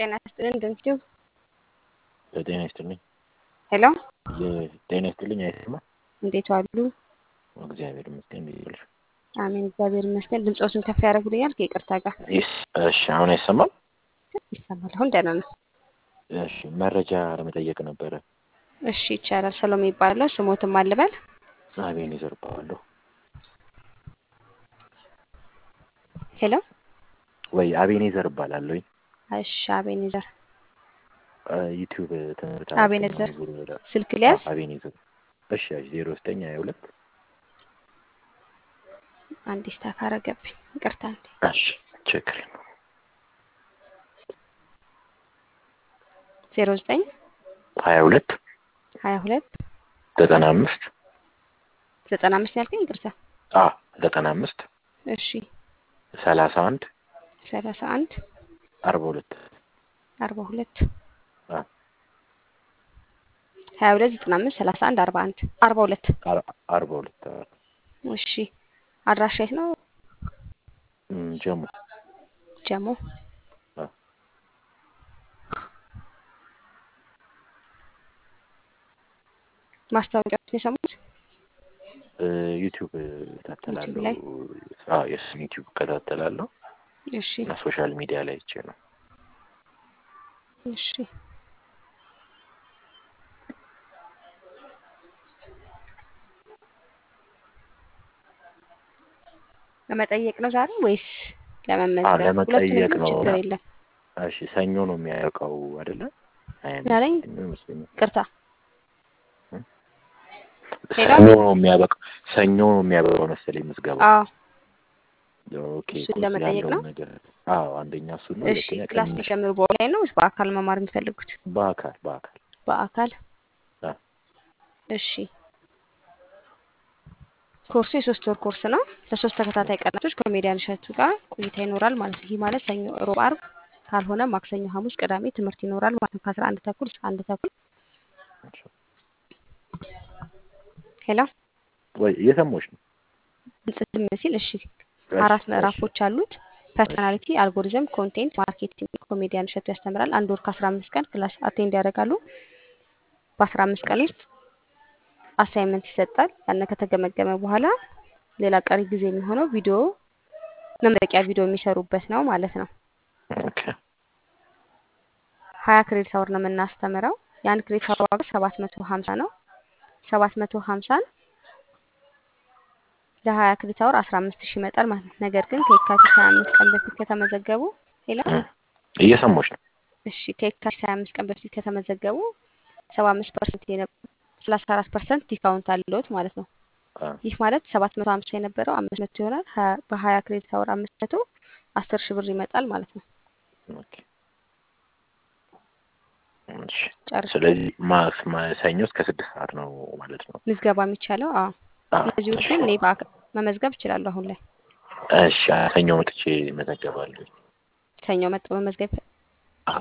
ጤና ይስጥልን ድንኪው ጤና ይስጥልኝ። ሄሎ ጤና ይስጥልኝ። አይሰማ እንዴት ዋሉ? እግዚአብሔር ይመስገን። እንዴት ዋልሽ? አሜን እግዚአብሔር ይመስገን። ድምፆትን ከፍ ያደርጉልኛል ከይቅርታ ጋር እሺ፣ አሁን አይሰማም? ይሰማል። አሁን ደህና ነው። እሺ፣ መረጃ ለመጠየቅ ነበረ። እሺ ይቻላል። ሰሎሜ ይባላለሁ። ስሞትም አልበል አቤን ይዘርባለሁ ሄሎ ወይ አቤኔዘር እባላለሁ። እሺ አቤኔዘር ዩቲዩብ ትምህርት አቤኔዘር ስልክ ሊያዝ አቤኔዘር እሺ ዜሮ ዘጠኝ ሀያ ሁለት አንድ ስታክ አረገብኝ ይቅርታ እንዴ እሺ ችግር የለውም። ዜሮ ዘጠኝ ሀያ ሁለት ሀያ ሁለት ዘጠና አምስት ዘጠና አምስት ያልከኝ ይቅርታ አ ዘጠና አምስት እሺ ሰላሳ አንድ ሰላሳ አንድ አርባ ሁለት አርባ ሁለት አ ሀያ ሁለት ዘጠና አምስት ሰላሳ አንድ አርባ አንድ አርባ ሁለት አርባ ሁለት እሺ አድራሻ የት ነው? እም፣ ጀሙ ጀሞ አ ማስታወቂያዎችን የሰሙት እ፣ ዩቲዩብ ዩቲዩብ እከታተላለሁ። ላይ? አዎ የእሱን ዩቲዩብ እከታተላለሁ እሺ እና ሶሻል ሚዲያ ላይ አይቼ ነው። እሺ ለመጠየቅ ነው ዛሬ ወይስ አዎ ለመመዝገብ? ለመጠየቅ ሁለቱንም ነው። ችግር የለም። እሺ ሰኞ ነው የሚያውቀው አይደለ? ሀያ ምን አለኝ? አምስት ሰኞ ይመስለኛል። ቅርታ ሄሎ? ሰኞ ነው የሚያበቃው። ሰኞ ነው የሚያበቃው መሰለኝ ምዝገባው። አዎ ኦኬ እሱን ኮርስ ለመጠየቅ ያለውን ነው? ነገር አዎ፣ አንደኛ እሱ ነው። እሺ ሁለተኛ ክላስ ቅንሽ ሊጀምሩ በኦንላይን ነው ወይስ በአካል መማር የሚፈልጉት? በአካል በአካል በአካል አ እሺ ኮርሱ የሶስት ወር ኮርስ ነው። ለሶስት ተከታታይ ቀናቶች ከሜዲያን እሸቱ ጋር ቆይታ ይኖራል ማለት ነው። ይህ ማለት ሰኞ፣ ሮብ፣ አርብ ካልሆነ ማክሰኞ፣ ሐሙስ፣ ቅዳሜ ትምህርት ይኖራል ማለት ነው። ከአስራ አንድ ተኩል እስከ አንድ ተኩል ሄሎ ወይ እየሰማሁሽ ነው። ግልጽ ዝም ሲል እሺ እሺ አራት እሺ ምዕራፎች አሉት። ፐርሶናሊቲ፣ አልጎሪዝም፣ ኮንቴንት ማርኬቲንግ ኮሜዲያን እሸቱ ያስተምራል። አንድ ወር ከአስራ አምስት ቀን ክላስ አቴንድ ያደርጋሉ። በአስራ አምስት ቀን እሺ ውስጥ አሳይመንት ይሰጣል። ያን ከተገመገመ በኋላ ሌላ ቀሪ ጊዜ የሚሆነው ቪዲዮ መመረቂያ ቪዲዮ የሚሰሩበት ነው ማለት ነው። ኦኬ ሀያ ክሬዲት አወር ነው የምናስተምረው። የአንድ ክሬዲት አወር ዋጋ ሰባት መቶ ሀምሳ ነው። ሰባት መቶ ሀምሳን ለሀያ ክሬዲት አወር አስራ አምስት ሺህ ይመጣል ማለት ነው። ነገር ግን ከየካቲት ሀያ አምስት ቀን በፊት ከተመዘገቡ ሌላ እም፣ እየሰማሁሽ ነው። እሺ ከየካቲት ሀያ አምስት ቀን በፊት ከተመዘገቡ ሰባ አምስት ፐርሰንት ሰላሳ አራት ፐርሰንት ዲስካውንት አለዎት ማለት ነው። አ ይህ ማለት ሰባት መቶ ሀምሳ የነበረው አምስት መቶ ይሆናል። ሀያ- በሀያ ክሬዲት አወር አምስት መቶ አስር ሺህ ብር ይመጣል ማለት ነው። ኦኬ እሺ። ጨርሻለሁ። ስለዚህ ማስ ማ- ሰኞ እስከ ስድስት ሰዓት ነው ማለት ነው። ምዝገባ የሚቻለው አዎ። አ እነዚህ ውስጥ እሺ ግን እኔ በአካ- መመዝገብ እችላለሁ አሁን ላይ እሺ ሰኞ መጥቼ እመዘገባለሁ። ሰኞ መጥቶ መመዝገብ አ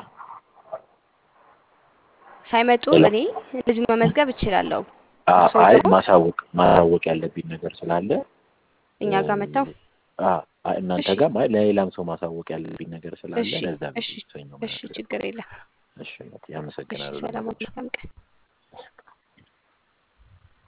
ሳይመጡ ሄሎ እኔ እንደዚሁ መመዝገብ እችላለሁ። አ እርስዎ አይ ደግሞ ማሳወቅ ማሳወቅ ያለብኝ ነገር ስላለ እኛ ጋር መጥተው አ አ- እናንተ እሺ ጋር ማለት ለሌላም ሰው ማሳወቅ ያለብኝ ነገር ስላለ እሺ ለዛ እሺ ብዬ ሰኞ እሺ መናገር ችግር የለም። እሺ እናቴ እሺ አመሰግናለሁ ሰላም ለመረጃ መልካም ቀን።